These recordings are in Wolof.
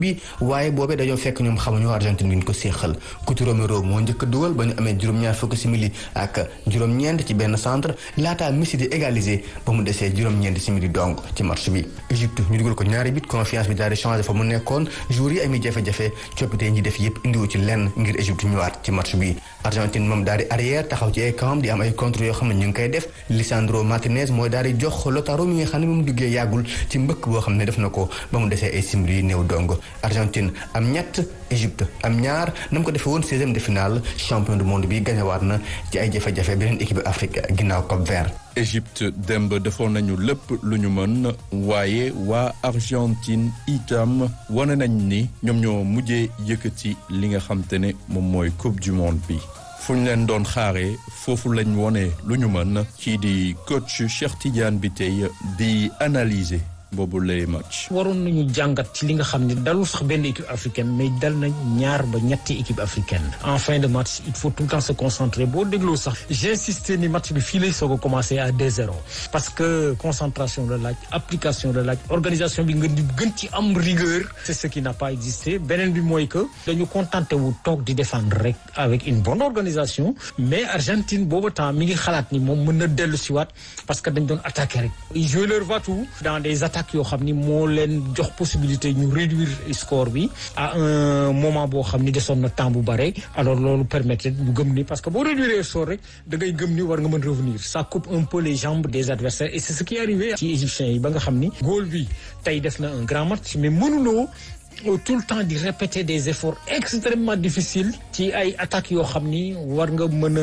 bi waaye boobee dañoo fekk ñoom xamuñu Argentine bi ñu ko séexal Cuti Romero moo njëkk a dugal ba ñu amee juróom-ñaar fukki simili ak juróom-ñeent ci benn centre laataa Messi di égaliser ba mu desee juróom-ñeent simili donc ci match bi Égypte ñu dugal ko ñaari bit confiance bi daal di changé fa mu nekkoon joueurs yi ami jafe-jafe coppite ñi def yëpp indiwu ci lenn ngir Égypte ñëwaat ci match bi Argentine moom daal di arrière taxaw ci ay camp di am ay contre yoo xam ne ñu ngi koy def Lisandro Martinez mooy daal di jox Lautaro mi nga xam ne moom duggee yàggul ci mbëkk boo xam ne def na ko ba mu desee ay simili yi néew dong Argentine am ñett Égypte am ñaar na mu ko defee woon seizième de finale champion du monde bi gañewaat na ci ay jafe-jafe beneen équipe Afrique ginnaaw Cap Vert Égypte démb defoon nañu lépp lu ñu mën waaye waa Argentine itam wane nañ ni ñoom ñoo mujjee yëkkati li nga xam te ne moom mooy coupe du monde bi fu ñu leen doon xaaree foofu lañ wone lu ñu mën kii di coach Cheikh Tidiane bi tey di analyser boobu lay match. waroon nañu jàngat ci li nga xam ne dalul sax benn équipe africaine mais dal na ñaar ba ñetti équipe africaine en fin de match il faut tout le temps se concentrer boo dégloo sax j'insisté ni match bi fii lay soog a commencé à 2-0 parce que concentration la laaj application la laaj organisation bi nga di gën ci am rigueur c'est ce qui n'a pas existé beneen bi mooy que dañu contenté wu toog di défendre rek avec une bonne organisation mais Argentine boobu temps mi ngi xalaat ni moom mën na dellu si waat parce que dañ doon attaqué rek ils jouent leur va-tout dans des attaques yoo xam ni moo leen jox possibilité ñu réduire score bi à un moment boo xam ni desoon na temps bu bare alors loolu permettre ñu gëm ni parce que boo réduire score rek da ngay gëm ni war nga mën revenir ça coupe un peu les jambes des adversaires et c'est ce qui est arrivé ci égyptiens yi ba nga xam ni góol bi tey def na un grand match mais mënuloo tout le temps di répéter des efforts extrêmement difficiles ci ay attaques yoo xam ni war nga mën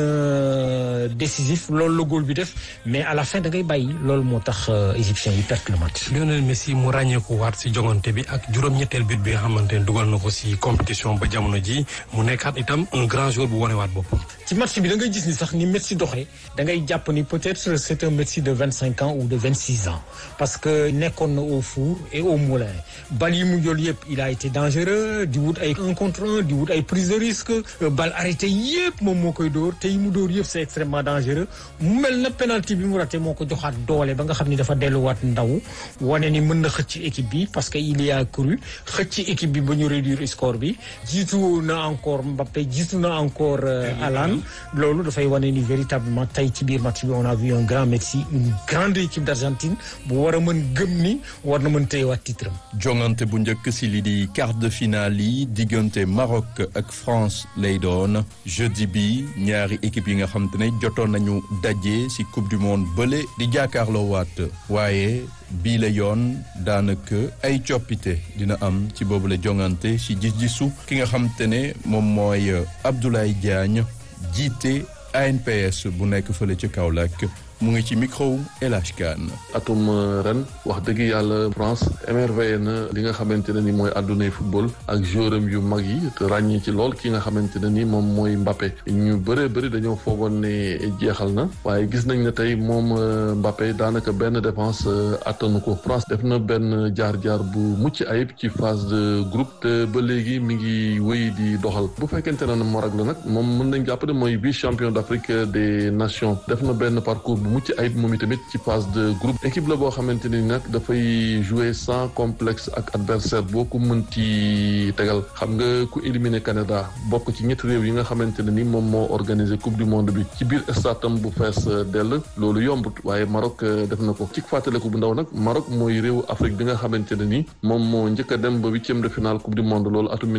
a décisif loolu la góol bi def mais à la fin da ngay bàyyi loolu moo tax égyptiens yi perte le match. Lionel Messi mu ràññeeku waat si jongante bi ak juróom-ñetteel but bi nga xamante ne dugal na ko si compétition ba jamono ji mu nekkaat itam un grand joueur bu wanewaat boppam. ci match bi da ngay gis ni sax ni Messi doxee da ngay jàpp ni peut-être c'est un Messi de vingt cinq ans ou de vingt six ans parce que nekkoon na au four et au moulin bal yi mu jël yëpp il a été dangereux di wut ay un contre un di wut ay prise de risque bal arrêté yëpp moom moo koy dóor te yi mu dóor yëpp c'est extrêmement dangereux mu mel na penalty bi mu raté moo ko joxaat doole ba nga xam ni dafa delluwaat ndaw wane ni mën na xëcc équipe bi parce que il y a cru xëcc équipe bi ba ñu réduire score bi jiitu na encore Mbappé jiitu na encore Haaland loolu dafay wane ni véritablement tey ci biir match bi on a vu un grand Messi une grande équipe d'Argentine bu war a mën gëm ni war na mën téyewaat titre am jongante bu njëkk si li di quart de finale yi diggante Maroc ak France lay doon jeudi bi ñaari équipe yi nga xam te ne jotoon nañu daje si coupe du monde bële di jàkkaarloo waat waaye bii la yoon daanaka ay coppite dina am ci boobu la jongante si gis-gisu ki nga xam te ne moom mooy Abdoulaye Diagne jiite ANPS bu nekk fële ci Kaolack mu ngi ci micro El Hadj Kane atum ren wax dëgg yàlla France émerveillé na li nga xamante ne ni mooy àddunay football ak joueuram yu mag yi te ràññee ci lool ki nga xamante ne ni moom mooy Mbappé ñu bëree bëri dañoo foogoon ne jeexal na waaye gis nañ ne tey moom Mbappé daanaka benn défense attanu ko France def na benn jaar-jaar bu mucc ayib ci phase de groupe te ba léegi mi ngi wéy di doxal bu fekkente ne Maroc la nag moom mën nañ jàpp ne mooy vice champion d'Afrique des nations def na benn parcours mucc ayib moom itamit ci phase de groupe équipe la boo xamante ni nag dafay jouer sans complexe ak adversaire boo ko mënti tegal xam nga ku éliminer Canada bokk ci ñetti réew yi nga xamante ne ni moom moo organiser coupe du monde bi ci biir statam bu fees dell loolu yombut waaye Maroc def na ko ci fàttaliku bu ndaw nag Maroc mooy réewu Afrique bi nga xamante ne ni moom moo njëkk a dem ba huitième de finale coupe du monde loolu atum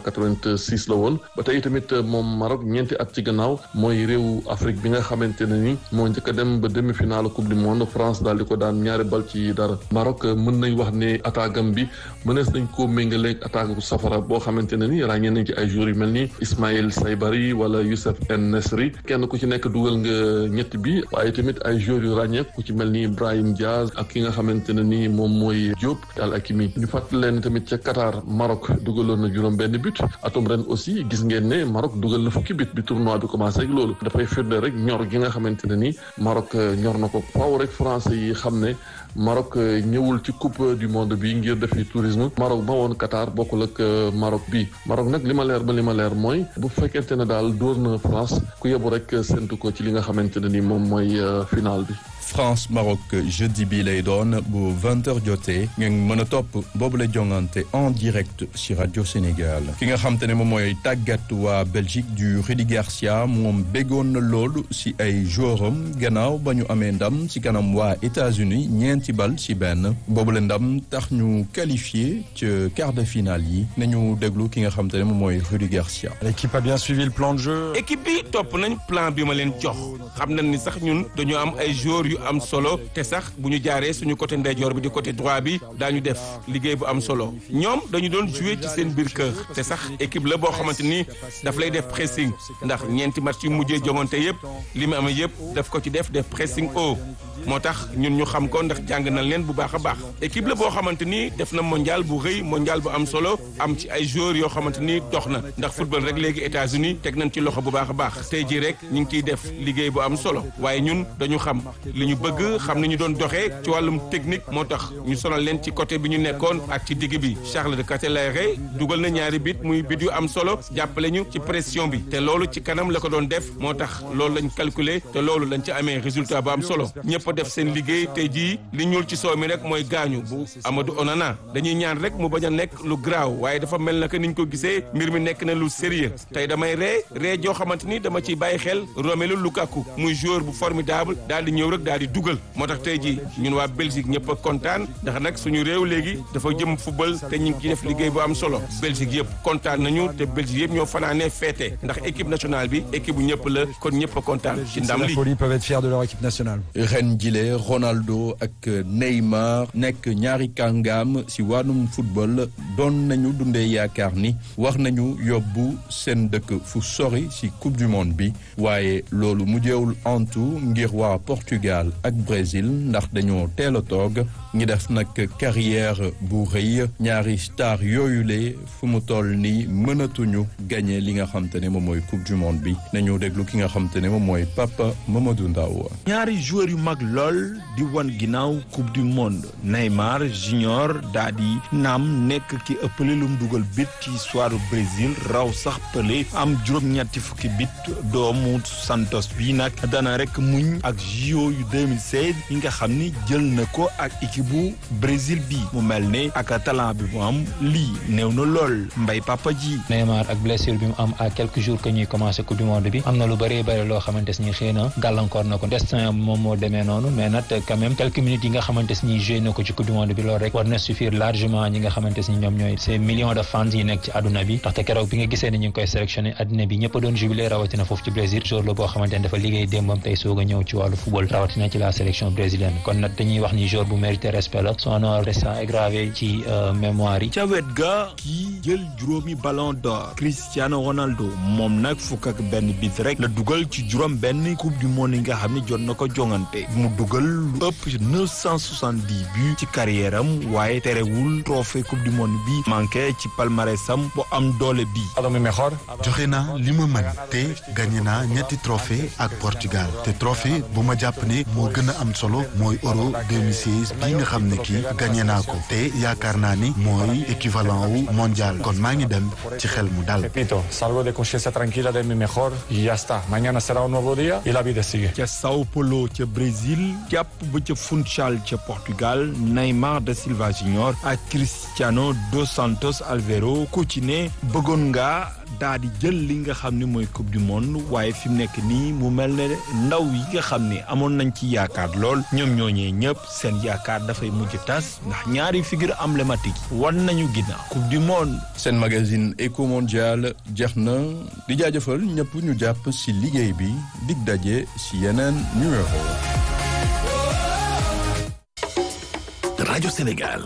1986 la woon ba tey tamit moom Maroc ñeenti at ci gannaaw mooy réewu Afrique bi nga xamante ne ni moo njëkk a dem ba demi-finale coupe du monde France daal di ko daan ñaari bal ci dara Maroc mën nañ wax ne attaque am bi mënees nañ koo méngaleeg attaque bu safara boo xamante ne ni ràññee nañ ci ay joueurs yu mel ni Ismaïl Saybari wala Youssef En Nesri kenn ku ci nekk dugal nga ñett bi waaye tamit ay joueurs yu ràññee ku ci mel ni Brahim Diaz ak ki nga xamante ne ni moom mooy Diop Al Hakimi ñu fàttali leen tamit ca Qatar Maroc dugaloon na juróom benn but atum ren aussi gis ngeen ne Maroc dugal na fukki but bi tournoi bi commencé ak loolu dafay firnde rek ñor gi nga xamante ne ni Maroc ñor na ko faaw rek français yi xam ne Maroc ñëwul ci coupe du monde bi ngir defi tourisme Maroc ba woon Qatar bokkul ak Maroc bi Maroc nag li ma leer ba li ma leer mooy bu fekkente ne daal dóor na France ku yebu rek séntu ko ci li nga xamante ne ni moom mooy final bi. France Maroc jeudi bi lay doon bu 20h jotee ngeen mën a topp boobu la jongante en direct ci rajo Sénégal ki nga xam te ne moom mooy tàggat waa Belgique du Rudi Garcia moom béggoon na loolu ci ay joueuram gannaaw ba ñu amee ndam ci kanam waa États-Unis ñeenti bal ci benn boobu la ndam tax ñu qualifié ca quart de finale yi nañu déglu ki nga xam te ne moom mooy Rudi Garcia. L'équipe a bien suivi le plan de jeu. équipe bi topp nañ plan bi ma leen jox xam nañ ni sax ñun dañoo am ay joueurs yu am solo te sax bu ñu jaaree suñu côté ndeyjoor bi di côté droit bi daañu def liggéey bu am solo ñoom dañu doon jouer ci seen biir kër te sax équipe la boo xamante ni daf lay def pressing ndax ñeenti match yu mujjee jongante yëpp li mu amee yëpp daf ko ci def def pressing haut moo tax ñun ñu xam ko ndax jàng nañ leen bu baax a baax équipe la boo xamante ni def na mondial bu rëy mondial bu am solo am ci ay joueurs yoo xamante ni dox na ndax football rek léegi États-Unis teg nañ ci loxo bu baax a baax tey jii rek ñu ngi ciy def liggéey bu am solo waaye ñun dañu xam li ñu bëgg xam ni ñu doon doxee ci wàllum technique moo tax ñu sonal leen ci côté bi ñu nekkoon ak ci digg bi Charles de Ketelaere dugal na ñaari bit muy bit yu am solo jàppale ñu ci pression bi te loolu ci kanam la ko doon def moo tax loolu lañ calculer te loolu lañ ci amee résultat bu am solo ñëpp def seen liggéey tey jii li ñuul ci soow mi rek mooy gaañu bu Amadou Onana dañuy ñaan rek mu bañ a nekk lu graaw waaye dafa mel na que niñ ko gisee mbir mi nekk na lu sérieux tey damay ree ree joo xamante ni dama ciy bàyyi xel Romelu Lukaku muy joueur bu formidable daal di ñëw rek daal di dugal moo tax tey jii ñun waa Belgique ñëpp a kontaan ndax nag suñu réew léegi dafa jëm football te ñu ngi ciy def liggéey bu am solo Belgique yëpp kontaan nañu te Belgique yëpp ñoo fanaanee féete ndax équipe nationale bi équipe bu ñëpp la kon ñëpp a kontaan ci ndam La li folie peuvent être fiers de leur équipe nationale. ren jile Ronaldo ak Neymar nekk ñaari kàngaam ci wàllum football doon nañu dundee yaakaar ni war nañu yóbbu seen dëkk fu sori ci coupe du monde bi waaye loolu mujjeewul antu ngir waa Portugal ak Brésil ndax dañoo teel a toog ñi def nag carrière bu rëy ñaari star yooyule fu mu toll ni mënatuñu gagné li nga xam te ne moom mooy coupe du monde bi nañu déglu ki nga xam te ne moom mooy Papa Mamadou Ndaw ñaari joueurs yu mag lool di wan ginnaaw coupe du monde Neymar junior daa di naam nekk ki ëppale lu mu dugal bit ci histoire Brésil raw sax Pelé am juróom-ñetti fukki bit doomu Santos bi nag dana rek muñ ak JO yu 2016 yi nga xam ni jël na ko ak équipe bu Brésil bi mu mel ne ak talent bi mu am lii néew na lool mbay papa ji. Neymar ak blessure bi mu am à quelques jours que ñuy commencé coupe du monde bi am na lu bëree bëri loo xamante ni xëy na gàllankoor na ko destin moom moo demee noonu mais nag quand même quelques minutes yi nga xamante ni joué na ko ci coupe du monde bi loolu rek war na suffire largement ñi nga xamante ni ñoom ñooy ces millions de fans yi nekk ci àdduna bi ndaxte keroog bi nga gisee ne ñu ngi koy sélectionné àdduna bi ñëpp a doon jubilé rawatina foofu ci Brésil jour la boo xamante ne dafa liggéey démbam tey soog a ñëw ci wàllu football rawatina ci la sélection brésilienne kon nag dañuy wax ni jour bu mérité respect la son nom restant gravé ci mémoire yi ca wet ga kii jël juróomi ballon d'or Cristiano Ronaldo moom nag fukk ak benn bit rek la dugal ci juróom benn coupe du monde yi nga xam ne jot na ko jongante mu dugal lu ëpp ci 970 buts ci carrière am waaye terewul trophée coupe du monde bi manqué ci palmarèsam bu am doole bi joxe naa li ma mën te gagné naa ñetti trophée ak Portugal te trophée bu ma jàpp ne moo gën a am solo mooy euro 2016 bii nga xam ne kii gagné naa ko te yaakaar naa ni mooy équivalent wu mondial kon maa ngi dem ci xel mu dal. Repito, salgo de conciencia tranquila de mi mejor y ya está. Mañana será un nuevo día y la vida sigue. ca Sao Paulo ca Brésil jàpp ba ca Funchal ca Portugal Neymar da Silva Junior ak Cristiano dos Santos Aveiro ku ci ne bëggoon nga daa di jël li nga xam ne mooy coupe du monde waaye fi mu nekk nii mu mel ne ndaw yi nga xam ne amoon nañ ci yaakaar lool ñoom ñooñee ñëpp seen yaakaar dafay mujj tas ndax ñaari figure emblématique yi wan nañu ginnaaw coupe du monde. seen magazine Eco Mondial jeex na di jaajëfal ñëpp ñu jàpp ci liggéey bi dig daje ci yeneen numéro. rajo Sénégal li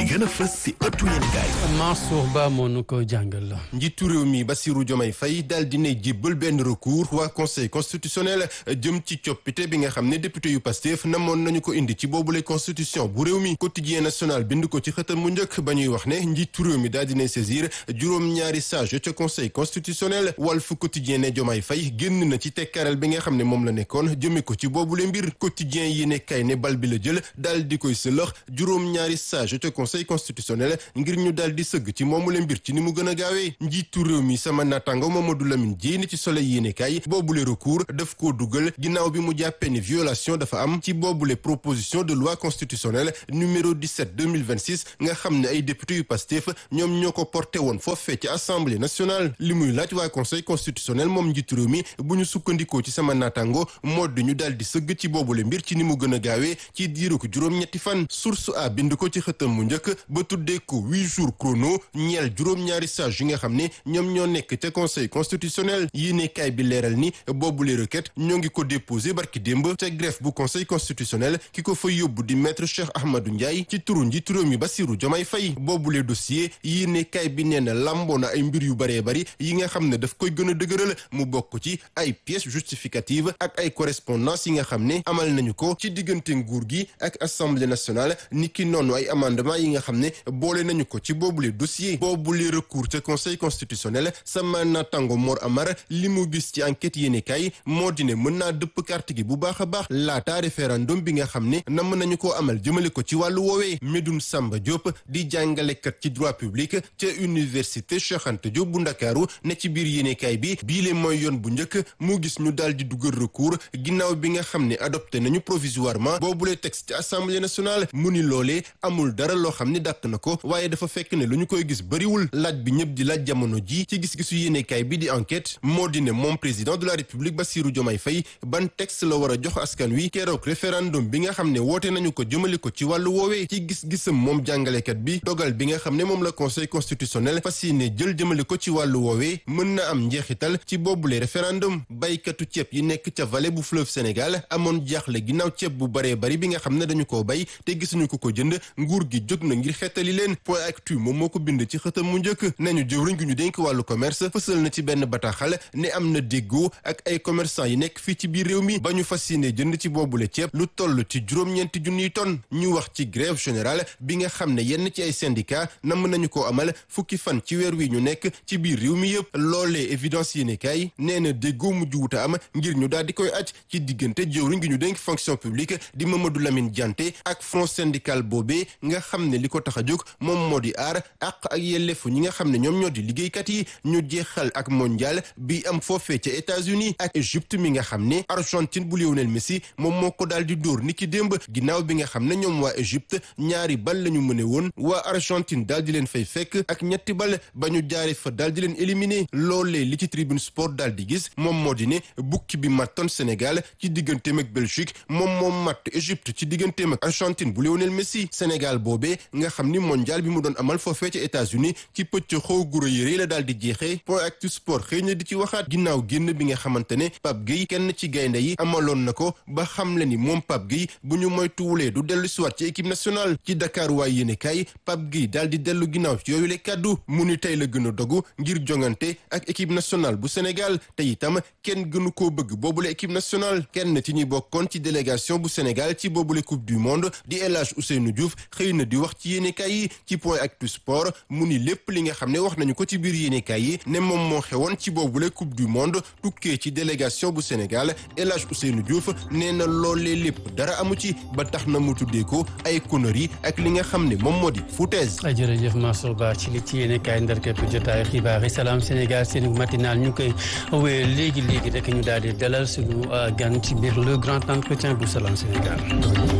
li gën a fës si ëttu yéenekaay Mansour Ba moo nu ko jàngal la. njiitu réew mi Bassirou Diomaye Faye daal dina jébbal benn recours waa conseil constitutionnel jëm ci coppite bi nga xam ne député yu Pastef namoon nañu ko indi ci boobule constitution bu réew mi quotidien national bind ko ci xëtam mu njëkk ba ñuy wax ne njiitu réew mi daal dina saisir juróom-ñaari sage ca conseil constitutionnel Walf quotidien ne Diomaye Faye génn na ci tekkaral bi nga xam ne moom la nekkoon jëme ko ci boobule mbir quotidien yi ne kay ne bal bi la jël daal di koy sëlëx juróom-ñaari sage ca conseil constitutionnel ngir ñu daal di sëgg ci moomule mbir ci ni mu gën a gaawee njiitu réew mi sama naataango Mamadou Lamine Dièye ni ci soleil yéene kay boobule recours daf koo dugal ginnaaw bi mu jàppee ne violation dafa am ci boobule proposition de loi constitutionnelle numéro 17 2026 nga xam ne ay député yu Pastef ñoom ñoo ko porté woon foofee ci assemblée nationale li muy laaj waa conseil constitutionnel moom njiitu réew mi bu ñu sukkandikoo ci sama naataango moo di ñu daal di sëgg ci boobule mbir ci ni mu gën a gaawee ci diiru ko juróom-ñetti fan source a bind ko ci xëtam mu njëkk ba tuddee ko huit jours chrono ñeel juróom-ñaari sage yi nga xam ne ñoom ñoo nekk ca conseil constitutionnel yéene kaay bi leeral ni boobule requête ñoo ngi ko déposé barki démb ca greffe bu conseil constitutionnel ki ko fa yóbbu di maître Cheikh Ahmadou Ndiaye ci turu njiitu réew mi Bassirou Diomaye Faye boobule dossier yéene kaay bi nee na lamboo na ay mbir yu baree bari yi nga xam ne daf koy gën a dëgëral mu bokk ci ay pièces justificatives ak ay correspondance yi nga xam ne amal nañu ko ci diggante nguur gi ak assemblée nationale niki noonu ay amendement yi nga xam ne boole nañu ko ci boobule dossier boobule recours ca conseil constitutionnel sama natango Mor Amar li mu gis ci enquête yéene kay moo di ne mën naa dëpp carte gi bu baax a baax laata référendum bi nga xam ne nam nañu koo amal jëmale ko ci wàllu woowee Medoune Samba Diop di jàngalekat ci droit public ca université Cheikh Anta Diop bu Ndakaaru ne ci biir yéene kay bi biile mooy yoon bu njëkk mu gis ñu daal di dugal recours ginnaaw bi nga xam ne adopté nañu provisoirement boobule texte ci assemblée nationale mu ni loolee amul dara loo xam ne dàq na ko waaye dafa fekk ne lu ñu koy gis bëriwul laaj bi ñëpp di laaj jamono ji ci gis-gisu yéenekaay bi di enquête moo di ne moom président de la république Bassirou Diomaye Faye ban texte la war a jox askan wi keroog référendum bi nga xam ne woote nañu ko jëmale ko ci wàllu woowee ci gis-gisam moom jàngalekat bi dogal bi nga xam ne moom la conseil constitutionnel fas yéene jël jëmale ko ci wàllu woowee mën na am njeexital ci boobule référendum baykatu ceeb yi nekk ca vallée bu fleuve Sénégal amoon jaaxle ginnaaw ceeb bu baree bari bi nga xam ne dañu koo bay te gisuñu ko ko jënd nguur gi jóg na ngir xettali leen point actu moom moo ko bind ci xëtam mu njëkk nañu jëwriñ gi ñu dénk wàllu commerce fësal na ci benn bataaxal ne am na déggoo ak ay commerçant yi nekk fii ci biir réew mi ba ñu fas yéene jënd ci boobule ceeb lu toll ci juróom-ñeenti junniy tonnes ñu wax ci grève générale bi nga xam ne yenn ci ay syndicat namm nañu ko amal fukki fan ci weer wi ñu nekk ci biir réew mi yëpp loolee évidence yéene kaay nee na déggoo mujj wuta am ngir ñu daal di koy aj ci diggante jëwriñ gi ñu dénk fonction publique di Mamadou Lamine Dianté ak front syndical boobee nga xam ne li ko tax a jóg moom moo di aar àq ak yelleefu ñi nga xam ne ñoom ñoo di liggéeykat yi ñu jeexal ak mondial bi am foofee ca États-Unis ak Égypte mi nga xam ne Argentine bu Lionel Messi moom moo ko daal di dóor ni ki démb ginnaaw bi nga xam ne ñoom waa Égypte ñaari bal la ñu mëne woon waa Argentine daal di leen fay fekk ak ñetti bal ba ñu jaare fa daal di leen éliminer loolee li ci tribune sport daal di gis moom moo di ne bukki bi mattoon Sénégal ci digganteem ak Belgique moom moom matt Égypte ci digganteem ak Argentine bu Lionel Messi Sénégal boobee nga xam ni mondial bi mu doon amal foofee ca États-Unis ci pëcc xaw guro yëre la daal di jeexee point actu sport xëy na di ci waxaat ginnaaw génn bi nga xamante ne Pape Gueye kenn ci gaynde yi amaloon na ko ba xam le ni moom Pape Gueye bu ñu moytuwulee du dellu siwaat ci équipe nationale ci Dakar waay yéene kaay Pape Gueye daal di dellu ginnaaw ci yooyu le kàddu mu ni tey la gën a dogu ngir jongante ak équipe nationale bu Sénégal te itam kenn gënu koo bëgg boobule équipe nationale kenn ci ñi bokkoon ci délégation bu Sénégal ci boobule coupe du monde di El Hadj Ousseynou Diouf xëy na di wax ci yéenekaay yi ci point actu sport mu ni lépp li nga xam ne wax nañu ko ci biir yéenekaay yi ne moom moo xewoon ci boobule coupe du monde tukkee ci délégation bu Sénégal El Hadj Ousseynou Diouf nee na loolee lépp dara amu ci ba tax na mu tuddee ko ay conneries ak li nga xam ne moom moo di foutaise. jërëjëf Mansour Ba ci li ci yéenekaay ndar képp jotaay xibaar yi salaam Sénégal seen matinal ñu koy wéy léegi léegi rek ñu daal di dalal suñu gan ci biir le grand entretien bu salaam Sénégal.